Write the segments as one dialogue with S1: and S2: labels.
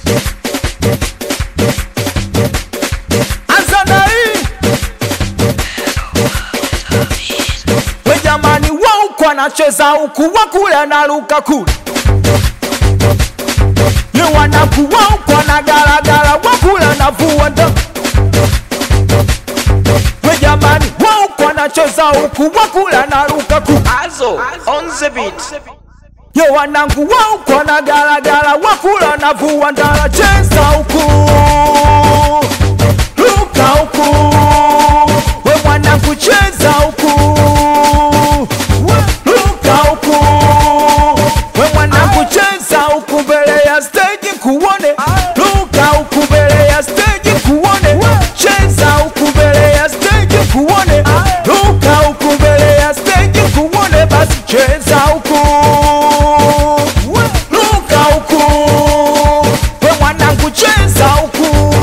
S1: Anza na hii we jamani, wa huku anacheza huku, wa kule anaruka kule, ni wanaku wa huku anagaragara, wa kule anavua ndo we jamani, wa huku anacheza huku, wa kule anaruka kule
S2: Azo on the beat.
S1: Yo wanangu wa huku wanagaragara, wakula navua ndara, cheza huku ruka huku, we mwanangu cheza huku ruka huku, we mwanangu cheza huku mbele ya stage kuone, ruka huku mbele ya stage kuone, cheza huku mbele ya stage kuone, ruka huku mbele ya stage kuone, basi cheza huku ruka huku, we mwanangu cheza huku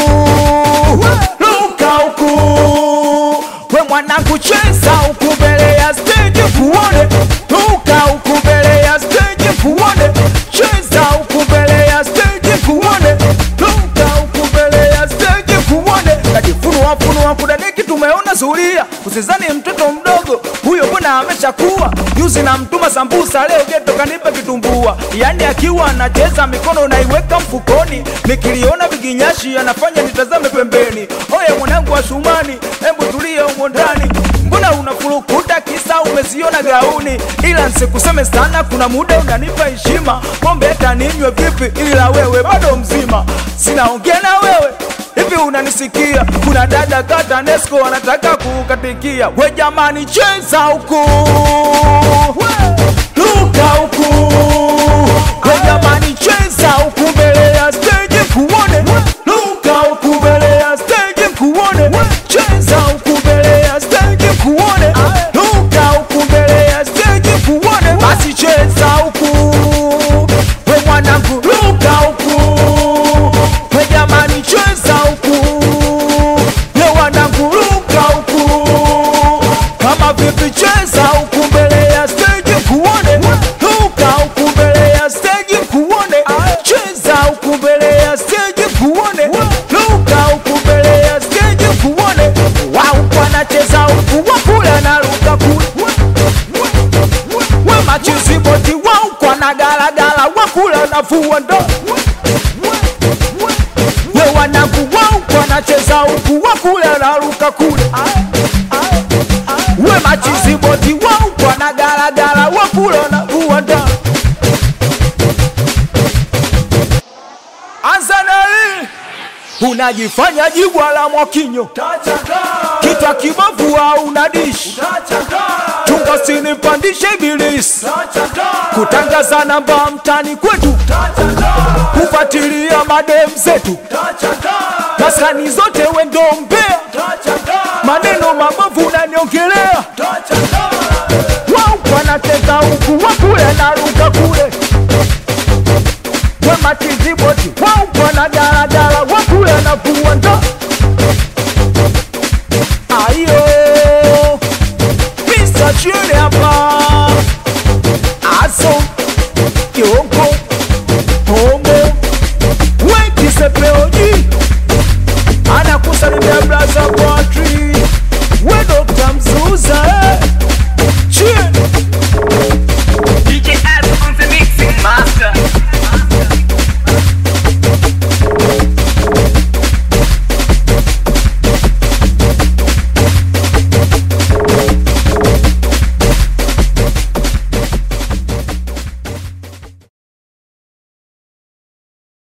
S1: ruka huku, we mwanangu cheza huku mbele ya stage kuone, ruka huku mbele ya stage kuone, cheza huku mbele ya stage kuone, ruka huku mbele ya stage kuone, kajifunua funua kudadeki, tumeona zulia, usizani mtoto mdogo huyo, mbona ameshakuwa juzi na mtuma sambusa, leo geto kanipa kitumbua, yani akiwa anacheza mikono naiweka mfukoni, nikiliona viginyashi anafanya nitazame pembeni. Oye mwanangu wa Shumani, hebu tulia humo ndani, mbona unafurukuta kisa umeziona gauni? Ila nsikuseme sana, kuna muda unanipa heshima, pombe hata ninywe vipi, ila wewe bado mzima, sinaongea na wewe hivi unanisikia? Kuna dada kata Nesco wanataka kukatikia. We jamani, cheza huku, luka huku. We jamani, cheza huku mbele ya stage kuone, luka huku mbele ya stage kuone, cheza huku mbele ya stage kuone, luka huku mbele ya stage kuone, basi cheza huku we mwanangu, luka huku we jamani, cheza huku ye wanangu, luka huku kama vipi, cheza huku mbele ya stage kuone, luka huku mbele ya stage kuone, cheza huku mbele ya stage kuone, luka huku mbele ya stage kuone, wau wanacheza huku wakula na luka kule we machiziboti wau kwa na galagala wakula na vua ndo we wanangu wau kwa nacheza huku wakula na luka kule we machiziboti wau kwa na galagala wakula na vua ndo Anzaneli unajifanya jibwa la Mwakinyo, kitwa kibovu au unadishi chunga, usinipandishe ibilisi kutangaza namba mtani kwetu, kufuatilia madem zetu, maskani zote wendo mbea, maneno mabovu unaniongelea, wau wanateka huku wakule na ruka kule we matiziboti wau wana daladala wakule na vua ndo